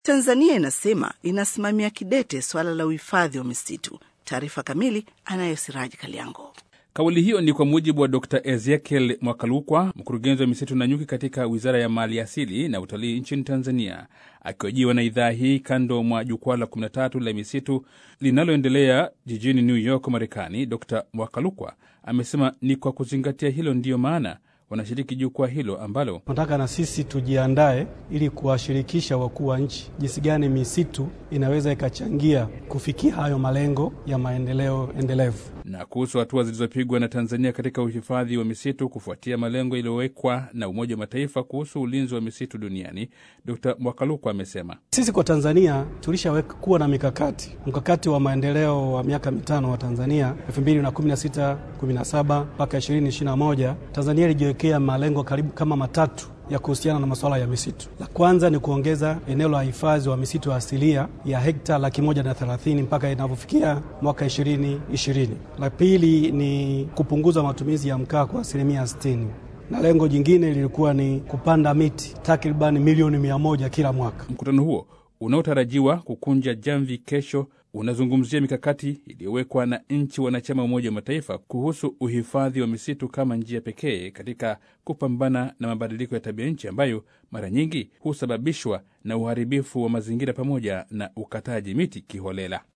Tanzania inasema inasimamia kidete suala la uhifadhi wa misitu. Taarifa kamili anayo Siraji Kaliango. Kauli hiyo ni kwa mujibu wa Dr Ezekiel Mwakalukwa, mkurugenzi wa misitu na nyuki katika Wizara ya Mali Asili na Utalii nchini Tanzania, akihojiwa na idhaa hii kando mwa jukwaa la 13 la misitu linaloendelea jijini New York, Marekani. Dr Mwakalukwa amesema ni kwa kuzingatia hilo ndiyo maana wanashiriki jukwaa hilo ambalo tunataka na sisi tujiandae ili kuwashirikisha wakuu wa nchi jinsi gani misitu inaweza ikachangia kufikia hayo malengo ya maendeleo endelevu. Na kuhusu hatua zilizopigwa na Tanzania katika uhifadhi wa misitu kufuatia malengo yaliyowekwa na Umoja wa Mataifa kuhusu ulinzi wa misitu duniani, Dr Mwakalukwa amesema sisi kwa Tanzania tulishaweka kuwa na mikakati, mkakati wa maendeleo wa miaka mitano wa Tanzania 2016 17 mpaka 2021. Tanzania ilijiwekea malengo karibu kama matatu ya kuhusiana na masuala ya misitu. La kwanza ni kuongeza eneo la hifadhi wa misitu asilia ya hekta laki moja na thelathini mpaka inavyofikia mwaka ishirini ishirini. La pili ni kupunguza matumizi ya mkaa kwa asilimia sitini na lengo jingine lilikuwa ni kupanda miti takriban milioni mia moja kila mwaka. Mkutano huo unaotarajiwa kukunja jamvi kesho unazungumzia mikakati iliyowekwa na nchi wanachama wa Umoja wa Mataifa kuhusu uhifadhi wa misitu kama njia pekee katika kupambana na mabadiliko ya tabia nchi ambayo mara nyingi husababishwa na uharibifu wa mazingira pamoja na ukataji miti kiholela.